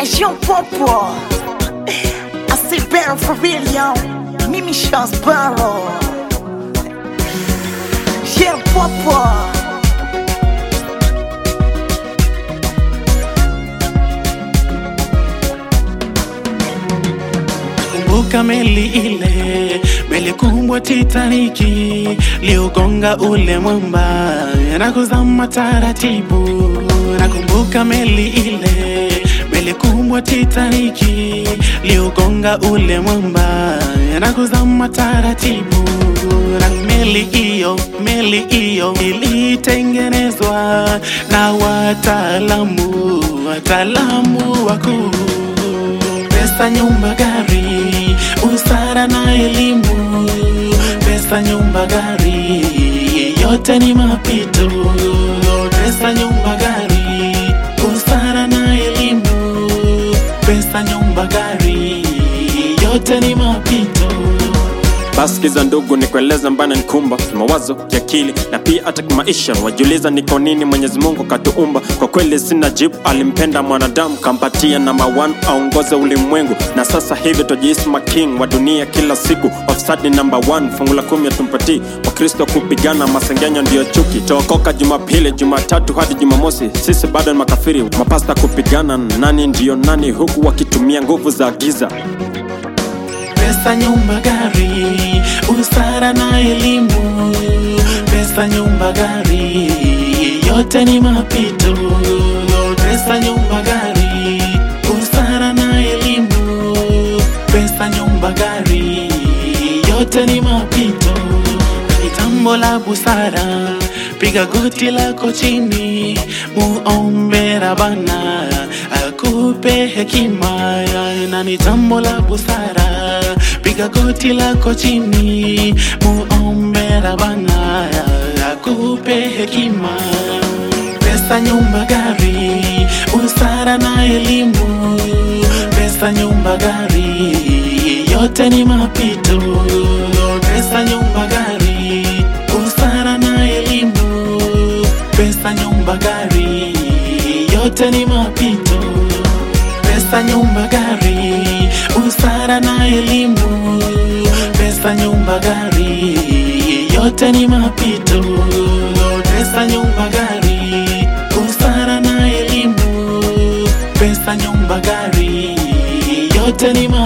Jean Popo I say better for real yo Mimi Charles Barrow Jean Popo Kumbuka meli ile, meli kubwa Titaniki, liugonga ule mwamba na kuzama taratibu. Nakumbuka meli ile, meli kubwa Titaniki, liugonga ule mwamba na kuzama taratibu. Na meli hiyo, meli hiyo ilitengenezwa na wataalamu, wataalamu wakuu pesa, nyumba, gari, usara na elimu. Pesa, nyumba, gari, yote ni mapito. Pesa, nyumba, gari, usara na elimu. Pesa, nyumba, gari, yote ni mapito. Basi kiza ndugu, nikueleza mbana nikumba kimawazo, kiakili na pia hata kimaisha. Wajiuliza ni kwa nini Mwenyezi Mungu katuumba? Kwa kweli sina jibu. Alimpenda mwanadamu kampatia namba one aongoze ulimwengu, na sasa hivi tujihisi making wa dunia kila siku. Ofisadi namba one, fungu la kumi hatumpatii Wakristo kupigana, masengenyo ndiyo chuki. Tookoka Jumapili, Jumatatu hadi Jumamosi, sisi bado ni makafiri. Mapasta kupigana nani ndiyo nani, huku wakitumia nguvu za giza. Pesa, nyumba, gari, usara na elimu. Pesa, nyumba, gari, yote ni mapito. Pesa, nyumba, gari, usara na elimu. Pesa, nyumba, gari, yote ni mapito. Ni jambo la busara, piga goti lako chini, muombe Rabana akupe hekima, na ni jambo la busara, piga goti lako chini, muombe Rabana akupe hekima. Pesa, nyumba, gari, usara na elimu. Pesa, nyumba, gari, yote ni mapito. Pesa, nyumba, gari, usara na elimu. Pesa, nyumba, gari, yote ni mapito. Pesa, nyumba, gari, usara na elimu. Pesa, nyumba, gari, yote ni mapito. Pesa, nyumba, gari, usara na elimu. Pesa, nyumba, gari, yote ni mapito.